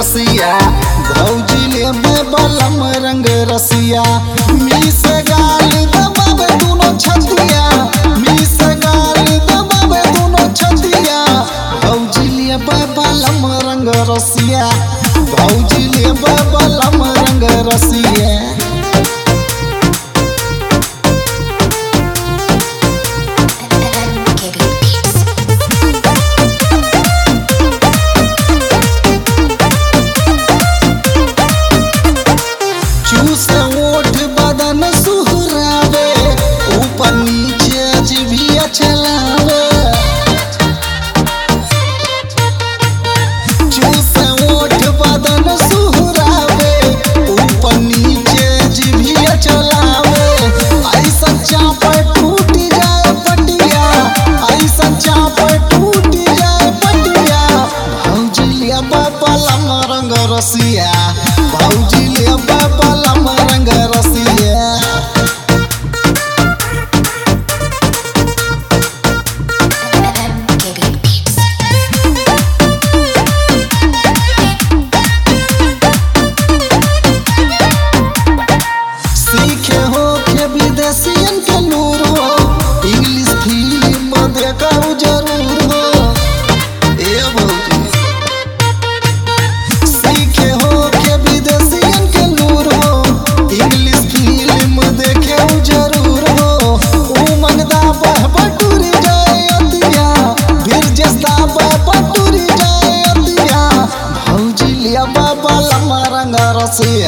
रसिया भौजी ले बलम रंग रसिया मिस गाल दबावे दोनों छतिया मिस गाल दबावे दोनों छतिया भौजी ले बलम रंग रसिया भौजी ले बलम रंग रसिया चूस ओठ बदन सुहरावे ऊपर नीचे जीभिया चलावे चूस ओठ बदन सुहरावे ऊपर नीचे जीभिया चलावे ऐसा चाप टूट जाए पटिया ऐसा चाप टूट जाए पटिया भौजी लिया बलम रंग रसिया भौजी लिया बलम रंग रसिया सीखे हो के विदेशियन के नूर हो इंग्लिश फिल्म देखो जरूर हो ए भौजी सीखे हो के विदेशियन के नूर हो इंग्लिश फिल्म देखे जरूर हो उमंगदा बह बटुरी जाए अतिया फिर जस्ता बह बटुरी जाए अतिया भौजी लिया बाबा लम्बा रंग रसिया